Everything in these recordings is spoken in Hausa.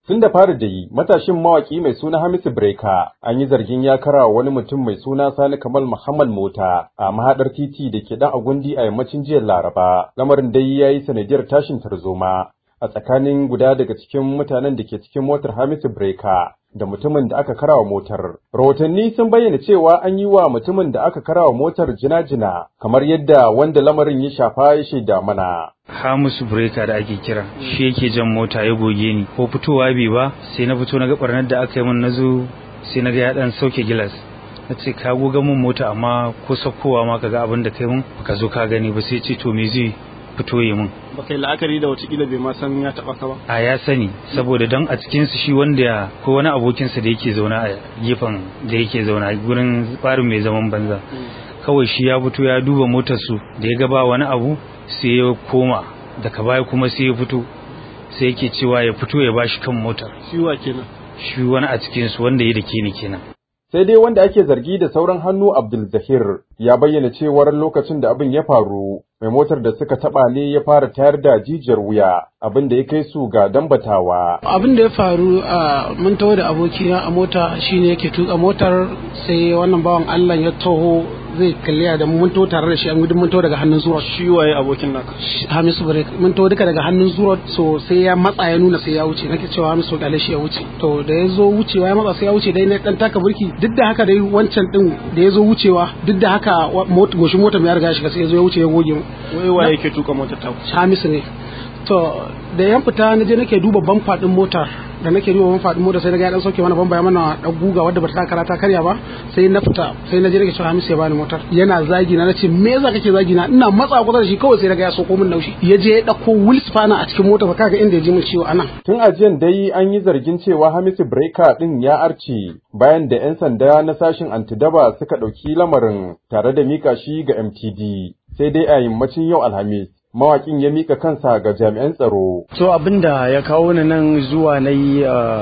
Tun da fari da yi, matashin mawaki mai suna Hamisu Breka an yi zargin ya kara wani mutum mai suna Sani Kamal Muhammad Mota a mahaɗar titi da ke ɗan agundi a yammacin jiya Laraba. Lamarin dai ya yi sanadiyar tashin tarzoma a tsakanin guda daga cikin mutanen da ke cikin motar Hamisu Breka da mutumin da aka karawa motar. Rahotanni sun bayyana cewa an yi wa mutumin da aka karawa motar jina-jina kamar yadda wanda lamarin ya shafa ya shaida mana. Hamisu Breka da ake kira shi yake jan mota ya goge ni ko fitowa bai ba sai na fito na ga barnar da aka yi min nazo sai na ga ya dan sauke gilas na ce ka goga min mota amma ko sakkowa ma kaga abin da kai mun ka zo ka gani ba sai ce to me zai fito yi min ba kai la'akari da watakila bai ma san ya taba ka ba a ya sani saboda don a cikin su shi wanda ko wani abokinsa da yake zauna a gefen da yake zauna gurin tsarin mai zaman banza kawai shi ya fito ya duba motar su da ya gaba wani abu sai ya koma daga baya kuma sai ya fito sai yake cewa ya fito ya bashi kan motar shi wa kenan shi wani a cikin su wanda ya dake ni kenan sai dai wanda ake zargi da sauran hannu Abdul Zahir ya bayyana cewar lokacin da abin ya faru mai motar da suka taba ne ya fara tayar da jijiyar wuya abin da ya kai su ga dambatawa abin da ya faru a mun taho da abokina a mota shine yake tuka motar sai wannan bawan Allah ya taho zai kalli da mun taho tare da shi an gudun mun taho daga hannun zuwa shi waye abokin naka Hamisu Bare mun taho duka daga hannun zuwa so sai ya matsa ya nuna sai ya wuce nake cewa Hamisu kalle shi ya wuce to da ya zo wucewa ya matsa sai ya wuce dai na dan taka burki duk da haka dai wancan din da ya zo wucewa duk da haka goshin motar ya riga ya shiga sai ya zo ya wuce ya goge mu wai waye yake tuka motar ta Hamisu ne to da yan fita na je nake duba bamfa din motar da nake duba bamfa din motar sai naga ya dan sauke mana bamba ya mana dan guga wadda bata kara ta karya ba sai na fita sai na je nake cewa Hamisu ya bani motar yana zagi na nace me yasa kake zagi na ina matsa kusa da shi kawai sai naga ya soko min naushi ya je ya dauko wheel spanner a cikin motar kaga inda ya ji min ciwo anan tun ajiyan dai an yi zargin cewa Hamisu Breaker din ya arce bayan da yan sanda na sashin antidaba suka dauki lamarin tare da mika shi ga MTD sai dai a yammacin yau Alhamis mawakin ya mika kansa ga jami'an tsaro. So abinda ya kawo ni nan zuwa na yi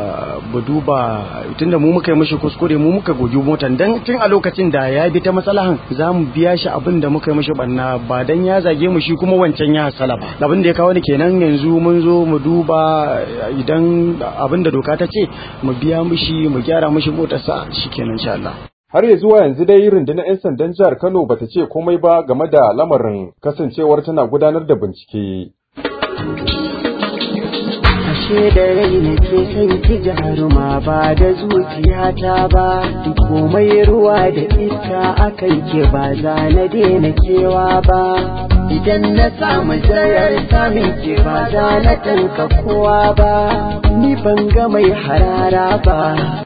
buduba tunda mu muka yi mishi kuskure mu muka gogi motan dan tun a lokacin da ya bi ta matsalahan za mu biya shi abin da muka yi mishi banna ba dan ya zage mu shi kuma wancan ya hasala ba. Abin da ya kawo ni kenan yanzu mun zo mu duba idan abin da doka ta ce mu biya mishi mu gyara mishi motarsa shikenan insha Allah. Har ya zuwa yanzu dai rundunar 'yan sandan jihar Kano bata ce komai ba game da lamarin kasancewar tana gudanar da bincike. Ashe da rai nake son ki jaruma ba da zuciyata ba, komai ruwa da ita akan ke ba za na daina kewa ba. Idan na samu zayar samun ke ba za na tanka kowa ba, ni ban ga mai harara ba.